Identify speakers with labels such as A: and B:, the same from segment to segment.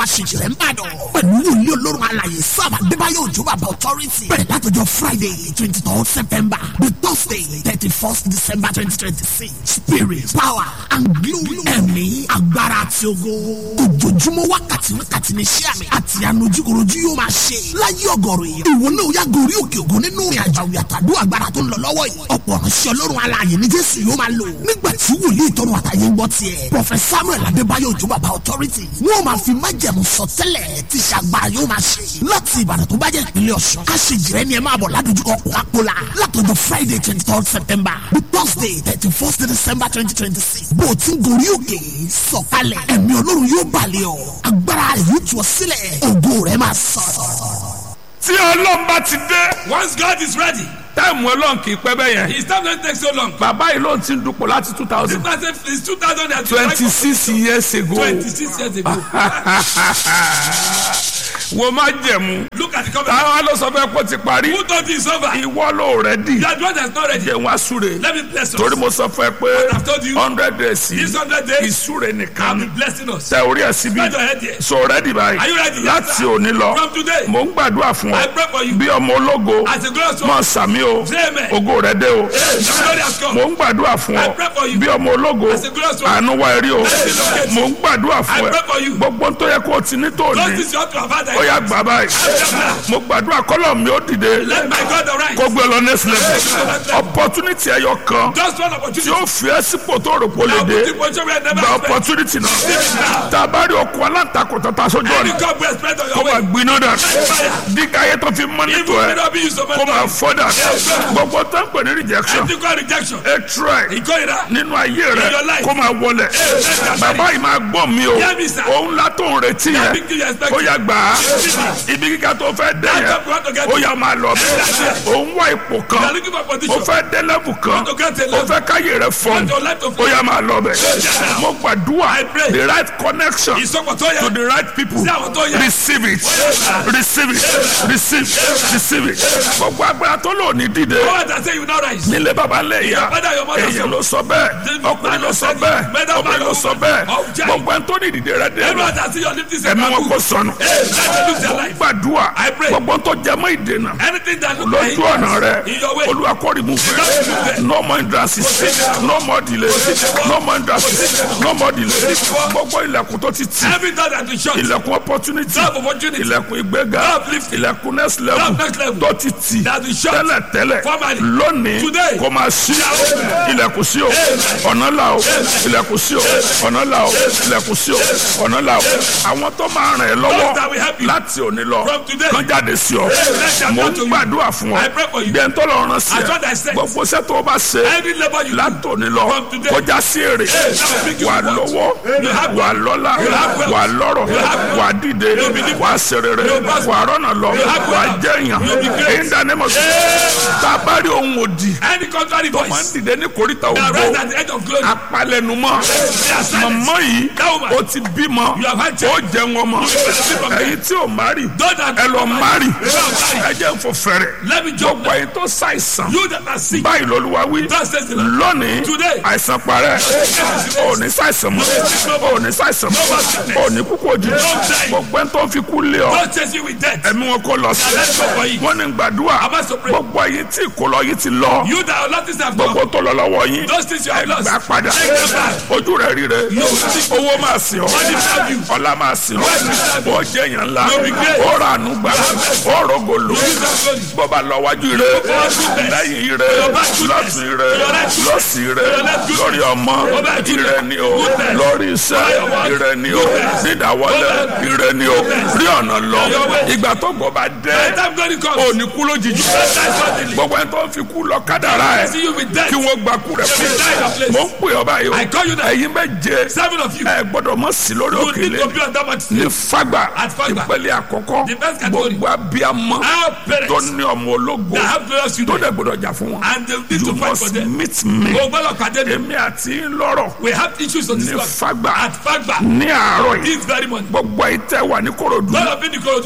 A: àṣejìrẹ́ ń bàdàn pẹ̀lú wòlíì olórun alàyè sábà adébáyọ̀ òjò bàbá authority bẹ̀rẹ̀ látọjọ́ friday twenty third september the thursday thirty first december twenty twenty six spirit power and glory ẹ̀mí agbára àti ogo ojoojúmọ́ wákàtí wákàtí ní iṣẹ́ àmì àti ànojúkorojú yóò máa ṣe láyé ọgọ́rùn yìí ìwọ náà yá gorí òkè ògo nínú ìrìn àjò àwùyàtàdó agbára tó ń lọ lọ́wọ́ yìí ọ̀pọ̀ ránṣẹ́ ọlọ́run alààyè ní jésù yóò máa lò nígbà tí wòlíì tọrọ àtàyè ń gbọ́ tiẹ̀ prọfẹsà samuel adébáyọ̀ òjò bàbá authority wọ́n máa fi májẹ̀mú sọtẹ́lẹ̀ tí ṣàgbára yóò máa ṣe láti ìbàdàn tó bá jẹ́ ìpínlẹ̀ ọ̀ṣun aṣèjìrẹ́ ni ẹ máa bọ̀ ládojúkọ kókàkólà látọjọ́ friday twenty third september the thursday thirty first december twenty twenty six bó o ti ń gorí òkè sọ̀kalẹ̀ ẹ̀mí ọlọ́run yóò balẹ̀ ọ́ agbára rẹ̀ yóò tù ọ́ sílẹ̀ ògo rẹ̀ máa sọ̀rọ̀.
B: tí ọlọ́run bá ti dé
C: Once God is ready,
B: táìmù ọlọ́run kì í pẹ́ bẹ́ẹ̀ yẹn
C: His time don't take so long.
B: bàbá yìí ló ti ń dupò láti two
C: This
B: thousand
C: person is 2025.
B: twenty six years ago
C: 26 years ago.
B: wo má jẹ̀mú
C: Look at the covenant.
B: táwọn ló sọ fẹ́ kó ti parí
C: Who thought it's over?
B: ìwọ ló rẹ̀ dì
C: That one that's not ready.
B: jẹun àsúre
C: Let me bless
B: torí
C: us.
B: mo sọ fún ẹ pé
C: I've told you.
B: hundred days
C: This
B: yìí
C: 100 days,
B: ìsúre nìkan
C: I'll
B: ni
C: be blessing us.
B: tẹ orí ẹ síbi
C: Spread your head here.
B: sọ rẹ́dì báyìí
C: Are you ready?
B: láti òní lọ
C: From today,
B: mo ń gbàdúrà fún
C: I
B: ọ
C: pray for you.
B: bí ọmọ ológo
C: As a glorious
B: mọ
C: one,
B: sàmí o
C: say amen.
B: ògo rẹ dé o
C: Hey, the glory has come.
B: mo ń gbàdúrà fún
C: I
B: ọ
C: pray for you.
B: bí ọmọ ológo
C: As a glorious one,
B: àánú wa rí o
C: Blessing locate you.
B: mo ń gbàdúrà
C: I
B: fún
C: pray for
B: ẹ
C: you.
B: gbogbo tó yẹ kó o ti ní
C: Those
B: tòní
C: things you ought to have had.
B: ó yá gbà báyìí mo gbàdúrà kọ́lọ̀ mi ó dìde
C: Let my God arise.
B: kó gbé lọ next level opportunity ẹyọ kan
C: Just one
B: tí
C: opportunity.
B: ó fi ẹ́ sípò tó rò pé ó lè
C: I'll
B: dé
C: put you in position where I never
B: gba
C: expect.
B: opportunity náà tá a bá rí ọkọ̀ alátakò tó ta sójú
C: Any
B: ọ̀nà
C: God will spread on
B: kó
C: your
B: máa
C: way.
B: gbiná dà dígá ayé tó fi mọ́
C: Even
B: nítò
C: if
B: ẹ̀
C: it not be you so
B: kó máa
C: much.
B: fọ́ dà gbogbo tó ń pè ní rejection
C: Anti God rejection.
B: hatred
C: Ìkórira.
B: nínú ayé rẹ
C: In your life.
B: kó máa wọlẹ̀ bàbá yìí máa gbọ́ mi o
C: Hear me, sir.
B: òun látò ń retí
C: That
B: yẹn
C: big thing you expect.
B: ó yá gbà á ibi kíkà tó fẹ́ dé
C: That
B: yẹn
C: job you want to get.
B: ó yá máa lọ bẹ́ẹ̀ òun wá ipò
C: You
B: kan
C: are looking for
B: ó
C: position.
B: fẹ́ dé level kan
C: Want to get a
B: ó
C: level.
B: fẹ́ káyè rẹ fọ́n
C: Want your life to
B: ó
C: flow.
B: yá máa lọ bẹ́ẹ̀ mo gbàdúrà
C: I pray.
B: the right connection
C: Ìsọpọ̀ tó
B: to
C: yẹ.
B: the right people
C: Sí àwọn tó yẹ.
B: receive it receive it receive receive it gbogbo agbára tó lò ní dìde
C: Power that say you now rise.
B: nílé baba lẹ ya
C: father, your mother
B: èyàn
C: son.
B: ló sọ bẹ́ẹ̀ ọkùnrin ló sọ bẹ́ẹ̀
C: Mother,
B: ọkùnrin ló sọ bẹ́ẹ̀
C: of giant.
B: gbogbo ẹni tó ní ìdìde rẹ dé
C: Everyone that see your lifting say
B: ẹ̀mí wọn kò
C: kaku.
B: sọnù
C: Hey, let them lose their life.
B: gbàdúrà
C: I pray.
B: gbogbo tó jẹ mọ́ ìdènà
C: Anything that look like
B: lójú ọ̀nà rẹ
C: in your way.
B: olúwa kó remove rẹ no more hindrances no more delay no more hindrances no more delay gbogbo ilẹ̀kùn tó ti tì
C: Every door that is shut.
B: ilẹ̀kùn opportunity
C: Job opportunity.
B: ilẹ̀kùn ìgbéga
C: Uplifting.
B: ilẹ̀kùn next level
C: Job next level.
B: tó ti tì
C: That is shut.
B: tẹ́lẹ̀ tẹ́lẹ̀
C: Formerly.
B: lónìí
C: Today.
B: kò máa ṣí ilẹ̀kùn sí o ọ̀nà là o ilẹ̀kùn sí o ọ̀nà là o ilẹ̀kùn sí o ọ̀nà là o àwọn tó máa ràn ẹ́
C: Those that will
B: lọ́wọ́
C: help you.
B: láti òní lọ
C: From today.
B: kán jáde sí ọ
C: let them
B: mo
C: come
B: ń
C: to you.
B: gbàdúrà fún ọ
C: I pray for you.
B: bí ẹni tó lọ rán sí
C: As what I
B: ẹ
C: said.
B: gbogbo iṣẹ́ tó o bá ṣe
C: Every labor you do.
B: látòní lọ
C: From today.
B: kọjá sí èrè
C: that will bring you
B: wà
C: reward.
B: lọ́wọ́
C: You have
B: wà lọ́lá
C: have wealth.
B: wà lọ́rọ̀
C: You have wealth.
B: wà dìde
C: You'll be
B: wà sèrèrè
C: You'll prosper.
B: wà rọ́nà lọ
C: You have
B: wà
C: wealth.
B: jẹ́yàn
C: You'll be great.
B: èyí dání mọ̀ sí tá a bá rí ohun òdì
C: Any contrary
B: máa ń
C: voice.
B: dìde ní koríta
C: That
B: ògbó
C: rise at the edge of glory.
B: apalẹnumọ mọmọ yìí
C: That woman.
B: ó ti bímọ
C: You have had
B: ó
C: children.
B: jẹun ọmọ ẹyin tí ò mari
C: Those that
B: ẹ lọ mari
C: You have married.
B: ẹ jẹ́ n fò fẹ̀rẹ̀
C: Let me jump
B: gbogbo ẹyin tó ṣàìsàn
C: You that are sick.
B: báyìí lọ́lúwa wí
C: Thus says the Lord.
B: lónìí
C: Today.
B: àìsàn parẹ́ ò ní ṣàìsàn mọ́ ò ní ṣàìsàn mọ́ ò ní kúkú òjijì gbogbo ẹni tó ń fi kú lé ọ
C: Don't chase you with death.
B: ẹ̀mí wọn kò lọ sí
C: Let's go for it.
B: wọn ní gbàdúrà
C: I must pray.
B: gbogbo ẹyin tí ìkólọ yìí ti lọ
C: You that are not this have
B: gbogbo
C: come.
B: tó lọ lọ́wọ́ yín
C: Those things you have lost.
B: ẹgbà padà
C: Take them back.
B: ojú rẹ rí rẹ owó máa sìn ọ
C: Money serve you.
B: ọlá máa sìn ọ bọ́ jẹ́ yàn ńlá
C: You'll be great.
B: ó ra àánú gbà ó rògbò lò
C: You that glory.
B: bọ́ba lọ wájú rẹ lẹ́yìn rẹ lọ́sìn rẹ lọ́sìn rẹ lórí ọmọ ire ni o lórí iṣẹ́ ire ni o dídáwọlé ire ni o rí ọ̀nà lọ ìgbà tó gbọ́ bá
C: By the
B: dé
C: time glory comes.
B: òní kú lójijì
C: That's suddenly.
B: gbogbo ẹni tó ń fi kú lọ kádàrá ẹ
C: See you with death.
B: kí wọ́n gba kú rẹ̀ fún
C: place.
B: mi. mo ń pè ọ́ báyìí o
C: I call you now.
B: ẹ̀yin méje
C: Seven of you.
B: ẹ gbọ́dọ̀ mọ̀ sí lórí
C: You need
B: òkèlè
C: to be on that much
B: ní
C: sleep.
B: fagba
C: At Fagba.
B: ìpele àkọ́kọ́
C: The first category.
B: gbogbo abiyamọ
C: Our
B: tó
C: parents
B: ní ọmọ ológo
C: that have glorious
B: tó
C: children.
B: dẹ̀ gbọ́dọ̀ jà fún wọn
C: And they need
B: you
C: to fight for
B: must
C: them.
B: meet me
C: O gbọ́dọ̀ pàdé mi.
B: èmi àti yín lọ́rọ̀
C: We have issues on this
B: ní
C: one.
B: fagba
C: At Fagba.
B: ní àárọ̀ yìí
C: This very morning.
B: gbogbo ìtẹ́ wà ní korodu
C: Lord of Indikorodu.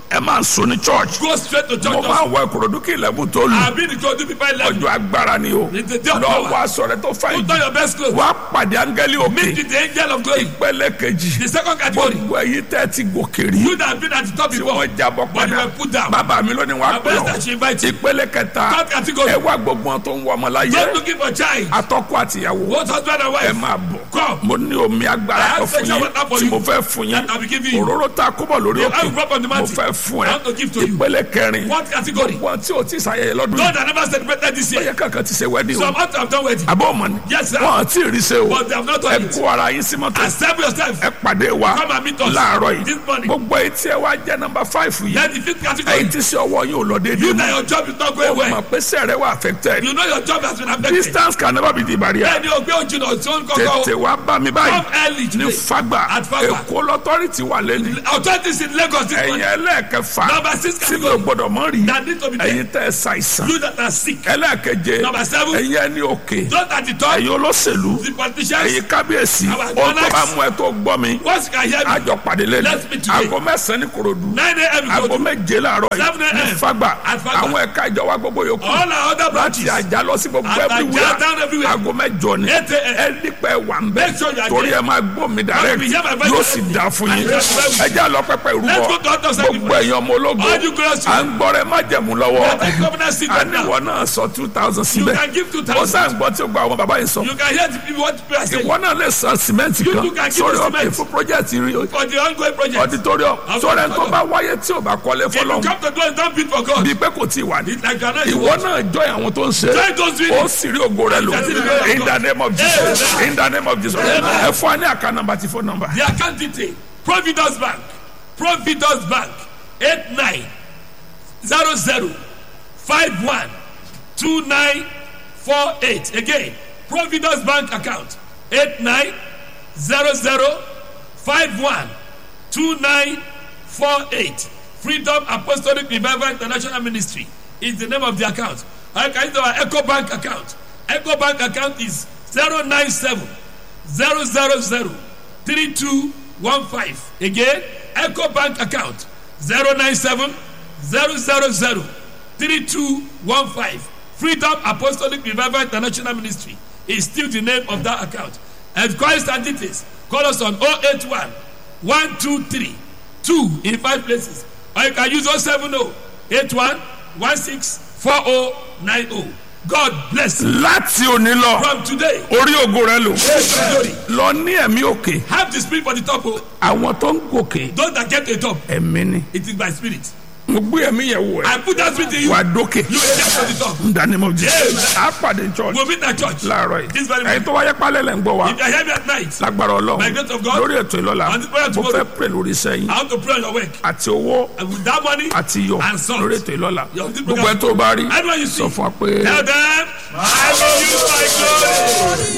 B: ẹ máa ń sùn ní church
C: Go straight to church.
B: mo máa ń wọ ìkòròdú kí ilẹ̀kùn tó lù
C: I've been to go to people level.
B: ọjọ́ agbára ni o
C: It's the day of
B: lọ
C: power.
B: wá aṣọ rẹ tó fàyè
C: Put on your best clothes.
B: wá pàdé áńgẹ́lì òkè
C: Meet with the angel of glory.
B: ìpele kejì
C: The second category.
B: gbogbo ẹ̀yin tẹ́ ti gòkè rí
C: You that have been at the top
B: tí
C: before.
B: wọ́n jábọ̀
C: But you
B: padà
C: were put down.
B: bàbá mi lónìí wàá
C: My
B: pè
C: best
B: ọ́
C: that she invite you.
B: ìpele kẹta
C: Third category.
B: ẹ wá gbogbo wọn tó ń wọ ọmọ láyé
C: Not looking for child.
B: atọ́kọ àtìyàwó
C: Both husband and
B: ẹ
C: wife.
B: máa bọ̀
C: Come.
B: mo ní omi agbára
C: I
B: kan
C: have
B: fún
C: special
B: yín
C: water for
B: tí
C: you.
B: mo fẹ́ fún yín
C: That I will give you.
B: òróró tá a kó bọ̀ lórí
C: The
B: òkè
C: oil drop on the
B: mo
C: mountain.
B: fẹ́ fún
C: I want to give to
B: ẹ
C: you.
B: ìpele kẹrin
C: What category?
B: wọn tí o ti ṣàyẹyẹ lọ́dún
C: God
B: yìí
C: that never celebrated this year.
B: ẹyẹ kankan ti ṣe wẹ́dí o
C: Some out have done wedding.
B: àbọ̀ ọmọ ni
C: Yes, sir.
B: wọn àti ìrísẹ́ o
C: But they have not
B: ẹ
C: done it.
B: kó ara yín sí mọ́tò
C: Accept yourself.
B: ẹ pàdé wa
C: Come and meet us
B: láàárọ̀ yìí
C: this morning.
B: gbogbo etí ẹ wá jẹ́ nọ́mbà fáìfù yìí
C: Then the fifth
B: ẹ̀yin
C: category.
B: tí sí ọwọ́ yín ò lọ déédéé
C: You
B: mọ́
C: that your job is not going
B: o mọ̀
C: well.
B: pé sẹ́rẹ̀ wà affected
C: You know your job has been affected.
B: distance can never be the barrier
C: Bẹ́ẹ̀ni o gbé ojú náà tí ó ń kọ́kọ́.
B: tètè wá bá mi báyìí
C: Come early
B: ní
C: today.
B: fagba
C: At Fagba.
B: èkó lọ́tọ́rìtì wà lẹ́nu
C: Authorities in Lagos this
B: ẹ̀yin
C: morning.
B: ẹlẹ́ẹ̀kẹfà
C: Number six
B: tí mi ò
C: category.
B: gbọ́dọ̀ mọ́ rí
C: That need to be there.
B: ẹ̀yin tẹ́ ẹ ṣàìsàn
C: You that are sick.
B: ẹlẹ́ẹ̀keje
C: Number seven.
B: ẹ̀yin ẹni òkè
C: Those at the top.
B: ẹ̀yin olóṣèlú
C: The politicians.
B: ẹ̀yin kábíyèsí
C: Our
B: ohun tó
C: monarchs.
B: bá mú ẹ tó gbọ́ mi
C: Once you can hear me.
B: àjọ pàdé lẹ́nu
C: Let's meet today.
B: aago mẹ́sàn-án ní korodu
C: 9 a.m. you
B: aago
C: go to
B: méje láàárọ̀ yìí
C: 7 a.m.
B: ní fagba
C: At Fagba.
B: àwọn ẹ̀ka ìjọba gbogbo yòókù
C: all our other
B: láti
C: branches.
B: àjà lọ sí gbogbo
C: Àtàjà
B: everywhere
C: down everywhere.
B: aago mẹ́jọ ni
C: 8 a.m.
B: ẹ nípẹ́ wà ń bẹ́
C: Make sure you are
B: torí
C: there.
B: ẹ máa gbọ́ mi direct
C: be here by five
B: yóò
C: thirty.
B: sì dá fún yín
C: Yes, sir.
B: ẹ já lọ pẹpẹ
C: Let's go
B: ìrúbọ
C: to other
B: gbogbo ẹ̀yin ọmọ ológo
C: All you girls.
B: à ń gbọ́rẹ̀ má jẹ̀mú lọ́wọ́
C: Let the governor sit down now.
B: àníwọ̀ náà sọ two thousand
C: You
B: síbẹ̀
C: can give two
B: ó
C: thousand.
B: sáà ń gbọ́ tí ó gba àwọn bàbá yìí sọ
C: You can hear the people what people are saying.
B: ìwọ náà lè san sìmẹ́ǹtì
C: You
B: kan
C: too can give
B: sórí
C: me
B: ọ̀kẹ́
C: cement.
B: fún project rí
C: For the ongoing project.
B: auditorium
C: I'll
B: sórí ẹni tó
C: follow.
B: bá wáyé tí ò bá kọ́lé
C: If you
B: fọlọ́n
C: come to do it, don't bid for God.
B: bí pé kò tí ì wà ní
C: It's like you are not in
B: ìwọ
C: work.
B: náà jọ àwọn tó ń ṣe
C: Join those
B: ó
C: videos.
B: sì rí ògo rẹ lò in the name of Jesus in the name of Jesus ẹ fún wa ní àká nàmbà tí fún nàmbà.
C: The account detail. Providence Bank. Providence Bank. 8900 51 2948. Again, Providence Bank account. 8900 51 2948. Freedom Apostolic Revival International Ministry is the name of the account. I can use our Echo Bank account. Echo Bank account is 097 000 3215. Again, Echo Bank account 097 000 3215. Freedom Apostolic Revival International Ministry is still the name of that account. And Christ and details, call us on 081 123 2 in five places. Or you can use 070 81 16 4090. God bless you.
B: láti òní lọ
C: From today,
B: orí ògo rẹ lò
C: praise the glory.
B: lọ ní ẹ̀mí òkè
C: Have the spirit for the top. oh.
B: àwọn tó ń gòkè
C: Those that get to the top,
B: ẹ̀mí ni
C: it is by spirit.
B: mo gbé ẹ̀mí yẹn wò ẹ́
C: I put that spirit in you.
B: wà dókè
C: You will get to the top.
B: in the name of Jesus á pàdé church
C: We'll meet at church.
B: láàárọ̀ yìí
C: This very
B: ẹ̀yin
C: morning.
B: tó wáyé pálẹ̀ lẹ̀ ń gbọ́ wa
C: If you are heavy at night,
B: lágbára
C: By
B: ọlọ́run
C: grace of God,
B: lórí ètò ìlọ́la
C: and the prayer
B: mo
C: tomorrow.
B: fẹ́ pè lórí iṣẹ́ yín
C: I want to pray on your work.
B: àti owó
C: And with that money,
B: àti iyọ̀
C: And salt.
B: lórí ètò ìlọ́la
C: Your people
B: gbogbo ẹ
C: can-
B: tó bá rí
C: Anyone you
B: sọ
C: see,
B: fún wa pé.
C: tell them, I will use my glory.